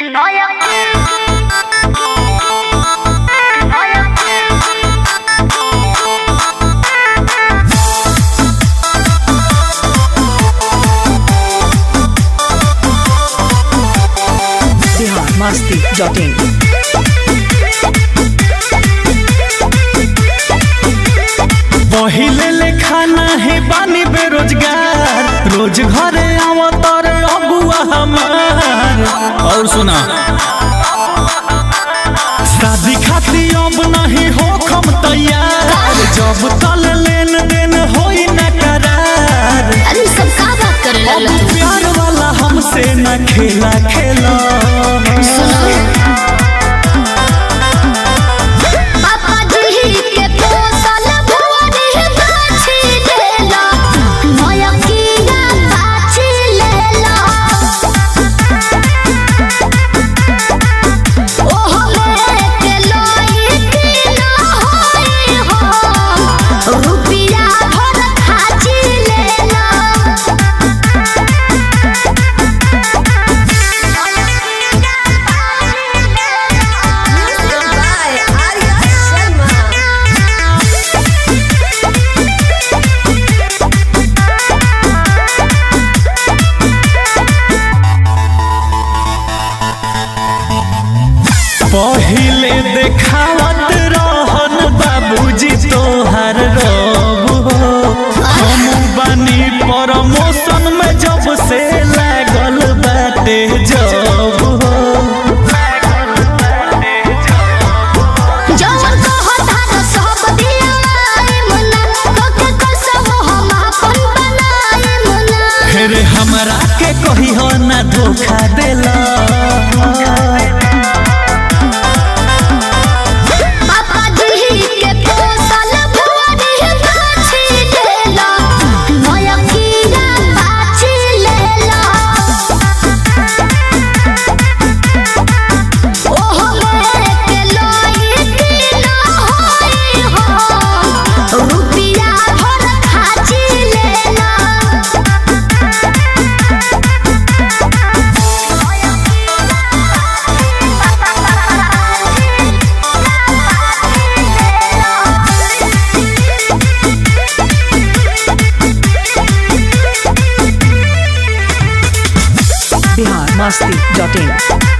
Bihar Masti dot in पहिले ले खाना है बानी बेरोजगार रोज घरे आव तर अबुआ हमार और सुना शादी खाती अब नहीं हो खम तैयार जब तल लेन देन होई न करार अरे सब का बात करे अब लगला तू प्यार वाला हमसे न खेला खेला सुनो पापा जी के पोसल भुवरी बाछी लेला नया कीड़ा बाछी लेला ओह लेके लोई की ना होई हो रुपिया भर खाची लेला पहिले देखावत रहन बाबूजी तोहर रब हो हम बानी प्रमोशन में जब से लागल बाटे जब हो जवन कहत हर सब दियाए मुना तोके कसम हम अपन बनाए मुना फिर हमरा के कही हो ना धोखा देला पापा जी के पोसल भुवरी बाछी लेला नया कीड़ा बाछी लेला ओह लेके लोई की ना होई हो रुपिया भर खाची लेला बिहार मस्ती डॉट इन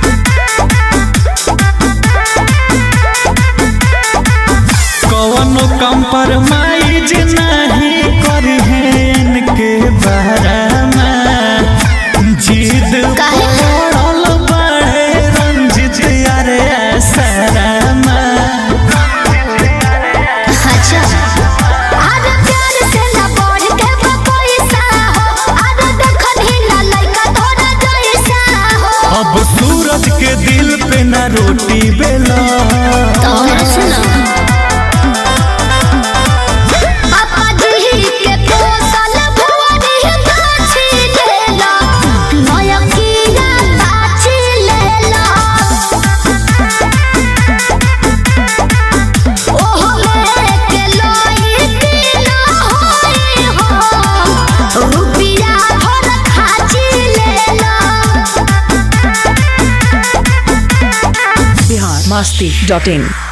कवनो कंप्रोमाइज नहीं करी है इनके बारे में जिद काहे? पड़ल बड़े रंजित यारे सरमा अच्छा आज प्यार से ना बढ़ के बा पैसा हो आज देखन ही ना लइका तोरा जैसा हो अब सूरज के दिल पे ना रोटी बेला तो मेरा सुनो पापा जी के पोसल भुवरी बाछी लेला नया कीड़ा बाछी लेला ओह लेके लोई की ना होई हो रुपिया भर खाची लेला बिहार मस्ती डॉट इन